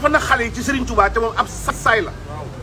dafa na xale yi ci Serigne Touba te moom ab saay la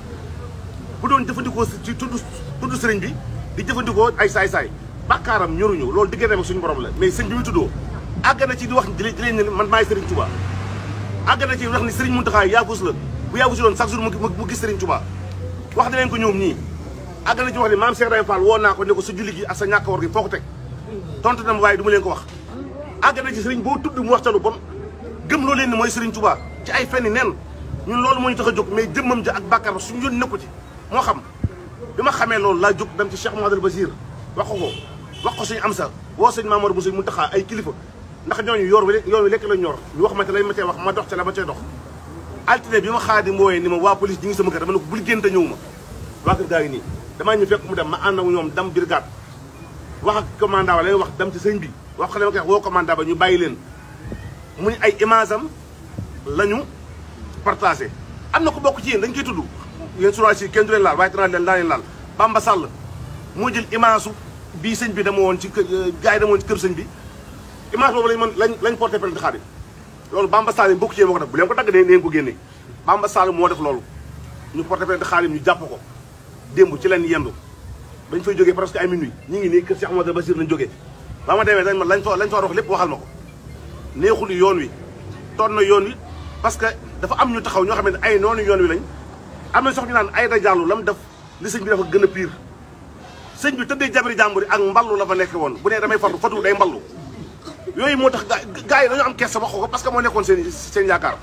bu doon jëfandikoo ci tudd tudd Serigne bi di jëfandikoo ay saay-saay bàkkaaram ñoruñu loolu diggante ak suñu borom la mais sëñ bi muy tuddoo àgg na ci di wax di leen ne man maay Serigne Touba àgg na ci wax ni Serigne Mountakha yaafus la bu yaafus loon chaque jour mu gis Serigne Touba wax na leen ko ñoom ñii àgg na ci wax ni maam Cheikh Ibrahima Fall woo naa ko ne ko sa julli gi ak sa ñàkk war gi foo ko teg tontu na ma waaye du ma leen ko wax àgg na ci Serigne boo tudd mu wax ca lu bon gëm loo leen ni mooy Serigne Touba ci ay fenni nen ñun loolu moo ñu tax a jóg mais jëmmam ja ak bàkkaar ba suñu yoon nekku ci moo xam bi ma xamee loolu laa jóg dem ci Cheikh Mouhamadoul Basir wax ko ko wax ko suñu am sa woo sëñ Mamadou Bousso Mountakha ay kilifa ndax ñooñu yor wi yoon wi lekk la ñor ñu wax ma te lañ ma cee wax ma dox ca la ma cee dox altine bi ma xaadi mooyee ni ma waa police ñi ngi sama kër dama ne ko bul génn te ñëw ma waa kër gaa ngi nii damaa ñu fekk mu dem ma ànd ak ñoom dem brigade wax ak commandant ba lay wax dem ci sëñ bi wax ko ne ma koy wax woo commandant ba ñu bàyyi leen mu ñu ay image am la ñu partagé am na ko bokk ci yéen dañ koy tudd yéen journaliste yi kenn du leen laal waaye dinaa leen daa leen laal Bamba Sall moo jël image bii sëñ bi dama woon ci kër gars yi dama woon ci kër sëñ bi image boobu lañ mën lañ lañ porté plainte Xaadim loolu Bamba Sall yi bokk ci yéen moo ko def bu leen ko dagg ne neen ko génne Bamba Sall moo def loolu ñu porté plainte Xaadim ñu jàpp ko démb ci leen yendu bañ fay jógee presque ay minuit ñi ngi nii kër Cheikh Amadou Basir lañ jógee ba ma demee dañ ma lañ fa lañ fa wax lépp waxal ma ko neexul yoon wi toon na yoon wi parce que dafa am ñu taxaw ñoo xam ne ay noonu yoon wi lañ am na sax ñu naan ay da jàllu lam def li sëñ bi dafa gën a pire sëñ bi tëddee jabari jàmbur yi ak mballu la fa nekk woon bu nee damay fatu fatu day mballu yooyu moo tax gars yi dañoo am kees sa wax ko parce que moo nekkoon seen seen yaakaar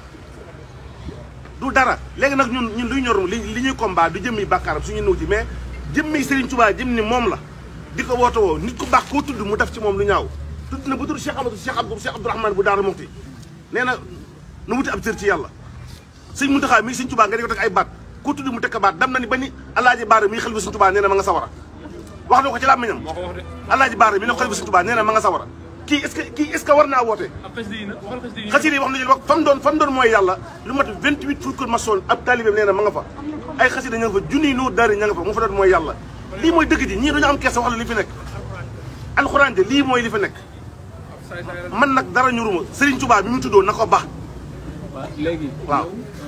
du dara léegi nag ñun ñun luy ñor li li ñuy combat du jëmmi bàkkaaram suñu nëw ci mais jëmmi Serigne Touba jëm ni moom la di ko woote woo nit ku baax koo tudd mu def ci moom lu ñaaw tudd na bu tudd Cheikh Amadou Cheikh Abdou Cheikh Abdourahmane bu Daara Moxti nee na nu wuti ab cër ci yàlla sëñ Mountakha mi Serigne Touba nga di ko teg ay baat ku tudd mu teg ko baat dem na ni ba ni Alaaji Baara mi xel bi Serigne Touba nee na ma nga sawara wax na ko ci làmmiñam Alaaji Baara mi ne xel bi Serigne Touba nee na ma nga sawara kii est-ce que kii est-ce que war naa woote xasida yi wax nañu wax fam doon fam doon mooy yàlla lu mat 28 fukki maçon ab taalibeem nee na ma nga fa ay xasida ña nga fa junniy noo daari ña nga fa mu fa doon mooy yàlla lii mooy dëgg ji ñii dañu am kersa wax la li fi nekk alxuraan de lii mooy li fi nekk man nag dara ñuruma Serigne Touba bi mu tuddoo na ko baax léegi waaw